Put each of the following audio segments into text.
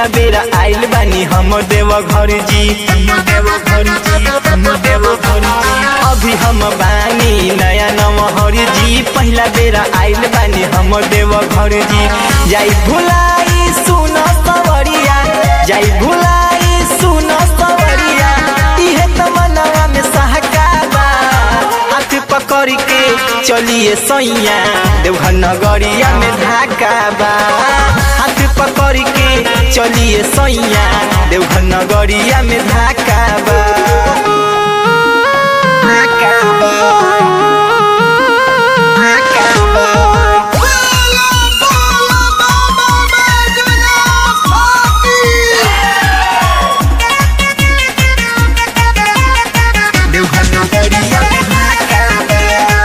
पहिला बेरा आइल बानी हम देव घर जी देव घर जी हम देव घर जी अभी हम बानी नया नमहर जी पहिला बेरा आइल बानी हम देव घर जी जाई भुलाई सुन सवरिया जाई भुलाई सुन सवरिया इहे त मनवा में सहकाबा हाथ पकड़ के चलिए सैया देवघर नगरिया में धाका बा हाथ पकड़ के चलिए सैया देवघर नगरिया में धाका बा धाका बा धाका बा बोला बोला बाबा बैजनाथ की देवघर नगरिया में धाका बा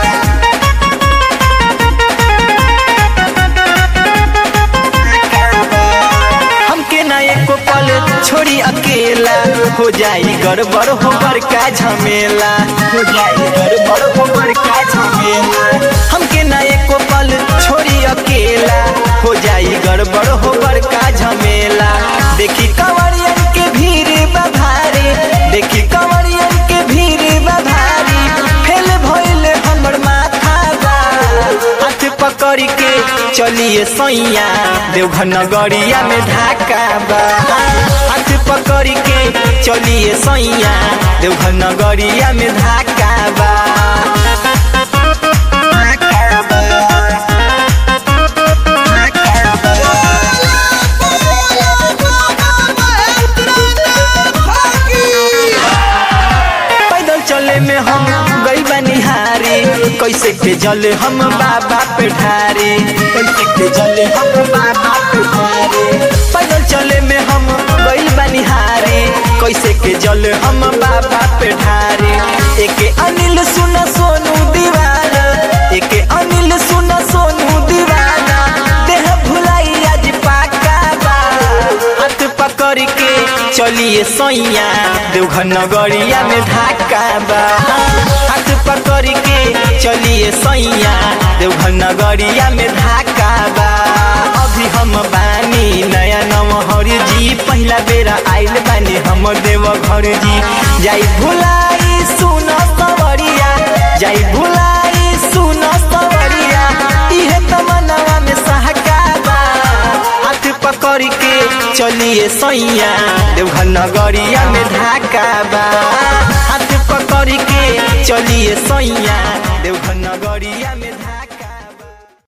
हमके ना एको पल छोड़ी अकेला हो जाई गड़बड़ हो बड़का झमेला हो जाई गड़बड़ हो बड़का झमेला हमके ना एको पल छोड़ी अकेला हो जाई गड़बड़ हो बड़का झमेला देखी कंवरियन के भीड़ बभारी देखी कंवरियन के भीड़ बभारी फेल भइल हमर माथा बा हाथ पकड़ के चलिए सैया देवघर नगरिया में ढाका बा हाथ पकड़ के चलिए सैया देवघर नगरिया में ढाका बा ढाका बा। ढाका बा। बोला बाबा बैजनाथ की पैदल चले में हम गई बनिहारी कैसे के जल हम बाबा पे ढारी कैसे के जल हम बाबा पे ढारी पैदल चले में हम गई बनिहारी कैसे के जल हम बाबा पे ढारी एके अनिल सुन सोनू दीवाना एके अनिल सुन सोनू दीवाना देह भुलाई आज पाका बा हाथ पकड़ के चलिए सैया देवघर नगरिया में ढाका बा हाथ पकड़ के चलिए सैया देवघर नगरिया में ढाका बा अभी हम बानी नया नमहर जी पहिला बेरा आइल बानी हम देवघर जी जाई भुलाई सुन सवरिया जाई भुलाई सुन सवरिया इहे त मनवा में सहका बा हाथ पकड़ के चलिए सैया देवघर नगरिया में ढाका बा हाथ पकड़ के चलिए सैया देवघर नगरिया में ढाका